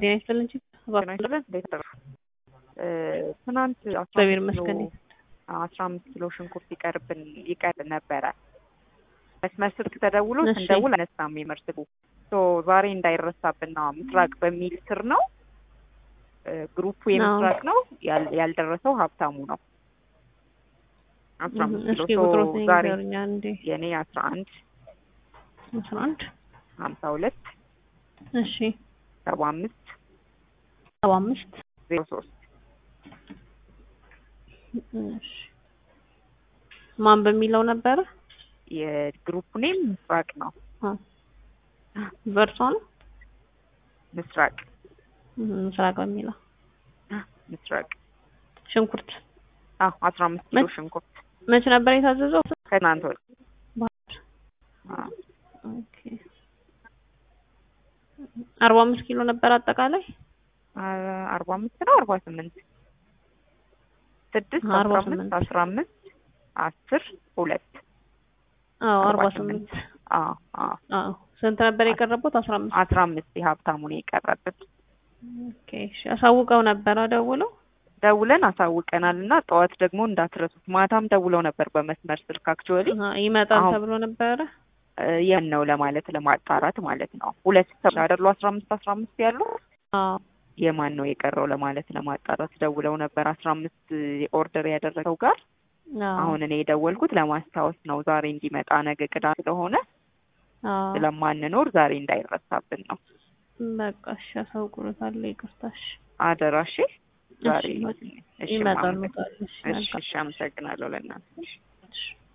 ጤና ይስጥልኝ። ጤና ይስጥልን። እንዴት አደሩ? ትናንት አስራ እግዚአብሔር አምስት ኪሎ ይመስገን። አስራ አምስት ኪሎ ሽንኩርት ይቀርብን ይቀር ነበረ። መስመር ስልክ ተደውሎ እሺ። ስንደውል አነሳም የመርስቡ ሶ ዛሬ እንዳይረሳብን ነው ምስራቅ በሚል ስር ነው እ፣ ግሩፑ የምስራቅ ነው ያል- ያልደረሰው ሀብታሙ ነው። አስራ አምስት ኪሎ እስኪ ሶ ቁጥሮትን ዛሬ ይንገሩኝ አንዴ። የኔ አስራ አንድ አስራ አንድ ሀምሳ ሁለት እሺ ሰባ አምስት ሰባ አምስት ዜሮ ሶስት እሺ ማን በሚለው ነበረ? የግሩፕ ኔም ምስራቅ ነው። አ በእርሷ ነው ምስራቅ እህ፣ ምስራቅ በሚለው ምስራቅ ሽንኩርት አዎ አስራ አምስት ኪሎ መች- ሽንኩርት መቼ ነበር የታዘዘው? ከትናንት ወዲያ ባህር አዎ። ኦኬ አርባ አምስት ኪሎ ነበር አጠቃላይ አ- አርባ አምስት ነው አርባ ስምንት ስድስት አርባ አስራ አምስት ስምንት አስራ አምስት አስር ሁለት አዎ አርባ አርባ ስምንት ስምንት አዎ አዎ አዎ ስንት ነበር የቀረቡት? አስራ አምስት አስራ አምስት የሀብታሙ ነው የቀረብን ኦኬ እሺ አሳውቀው ነበር ደውለው ደውለን አሳውቀናል እና ጠዋት ደግሞ እንዳትረሱት ማታም ደውለው ነበር በመስመር ስልክ አክቹዋሊ አሀ፣ ይመጣል አሁን- ተብሎ ነበረ ያን ነው ለማለት ለማጣራት ማለት ነው ሁለት ሰው አይደሉ አስራ አምስት አስራ አምስት ያሉ አዎ የማን ነው የቀረው ለማለት ለማጣራት ደውለው ነበር አስራ አምስት ኦርደር ያደረገው ጋር አዎ አሁን እኔ የደወልኩት ለማስታወስ ነው ዛሬ እንዲመጣ ነገ ቅዳሜ ስለሆነ አዎ ስለማንኖር ዛሬ እንዳይረሳብን ነው በቃ እሺ አሳውቁልታለሁ ይቅርታሽ አደራሽ ዛሬ እሺ፣ እሺ ይመጣሉ ማመሰግን- እሺ እሺ መልካም እሺ አመሰግናለሁ ለእናንተ እሺ